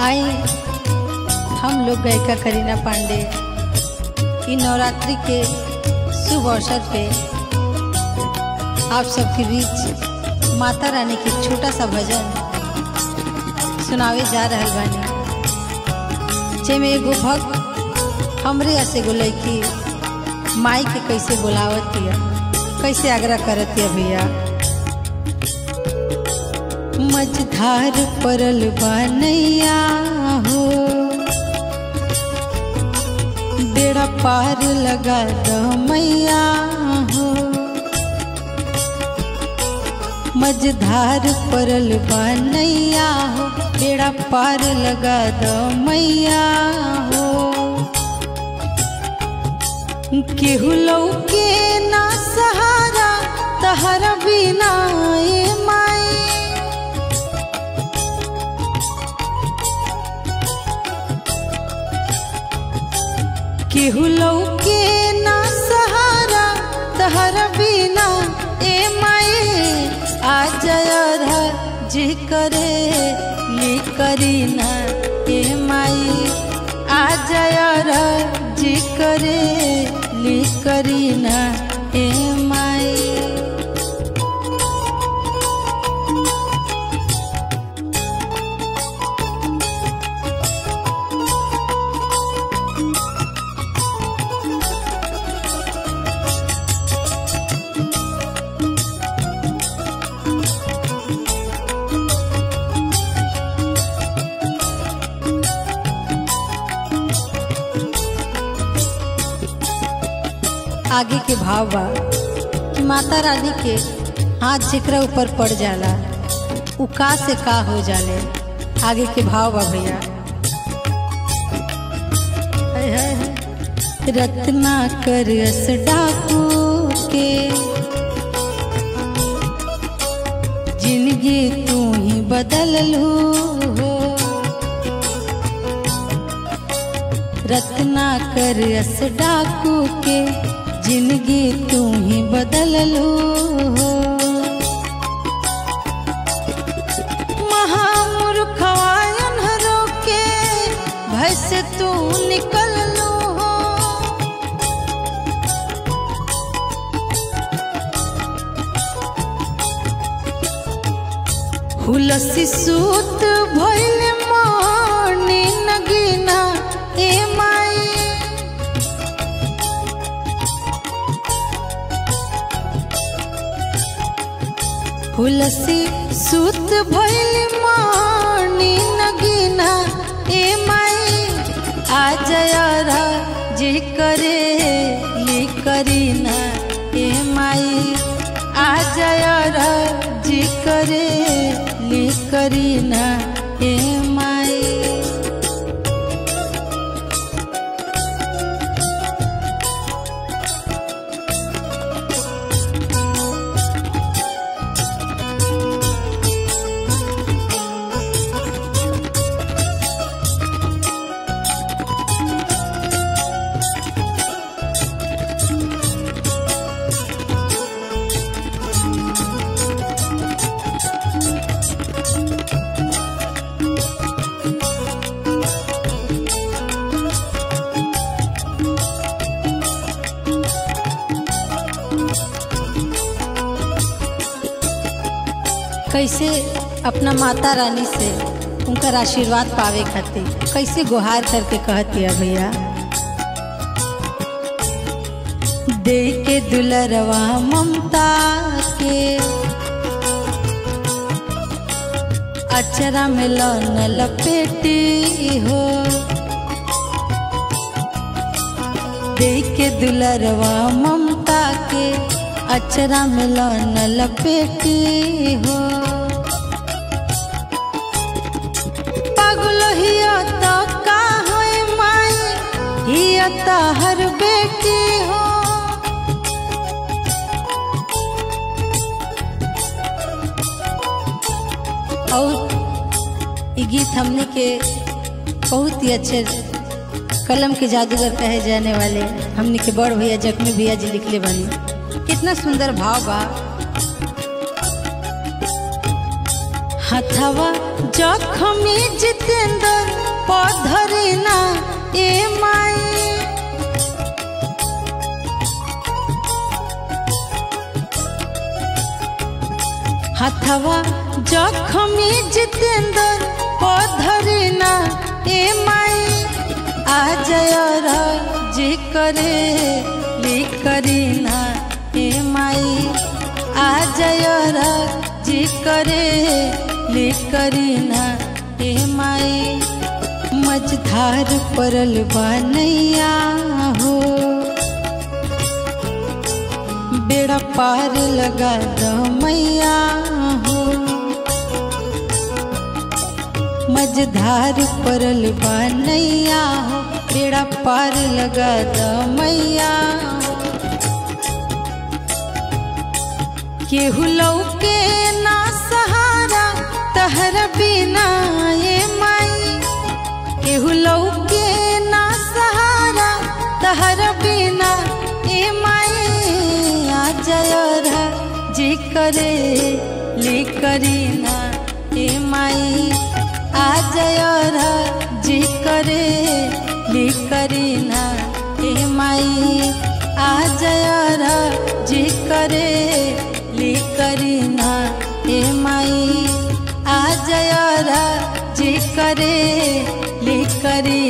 आई हम लोग गायिका करीना पांडे इन नवरात्रि के शुभ अवसर पे आप सबके बीच माता रानी के छोटा सा भजन सुनावे जा रहल बानी जेमे एगो भक्त हमरे ऐसे एगो लड़की माई के कैसे बोलावतिया कैसे आग्रह करतिया भैया मझधार परल बनैया हो बेड़ा पार लगा दो मैया हो मझधार परल बनैया हो बेड़ा पार लगा दो मैया हो केहू लौके ना सहारा तहरा बिना ए माई केहू लौके ना सहारा तहरा बिना ए माई आ जया जी करे ली करी ना ए माई आ जया जी करे ली करी ना ए माई आगे के भाव बा कि माता रानी के हाथ जेकरा ऊपर पड़ जाला उ का से का हो जाले आगे के भाव बा भैया हाय हाय हाय। रत्ना कर अस डाकू के जिंदगी तू ही बदल लू हो रत्ना कर अस डाकू के जिंदगी तू ही बदल लो महामूर्खवायन हरो के भय से तू निकल लो हुलसी सूत भइल मानी नगीना ए माई हुलसी सूत भइल मानी नगीना ए माई आ जया जी करे ली करीना ए माई आ जया जी करे ली करीना ए माई कैसे अपना माता रानी से उनकर आशीर्वाद पावे खातिर कैसे गुहार करके कहतिया भैया दे के दुलरवा ममता के अचरा में लौन लपेटी हो दे के दुलरवा ममता के अचरा में लौन लपेटी हो पागल हिया तो का होए माई हिया तो हर बेटी हो और ये गीत हमने के बहुत ही अच्छे कलम के जादूगर कहे जाने वाले हमने के बड़ भैया जख्मी भैया जी लिखले बनी कितना सुंदर भाव बा हथवा जखमी जितेंद्र पधरी ना ए माई हथवा जखमी जितेंद्र पधरी ना ए माई आ जय जी करे ली करी ना ए माई आ जय जी करे ली करी ना ए माई मझधार परल बनैया हो बेड़ा पार लगा दो मैया हो मझधार परल बनैया हो बेड़ा पार लगा दो मैया हो केहू लौके ना सहारा तहर बिना ये माई केहू लौके ना सहारा तहर बिना ए माई आ जय जी करे ली करी ना ए माई आ जय जी करे ली करी ना ए माई आ जय जी करे ली करी ना ए माई आ जय जी करे ली करी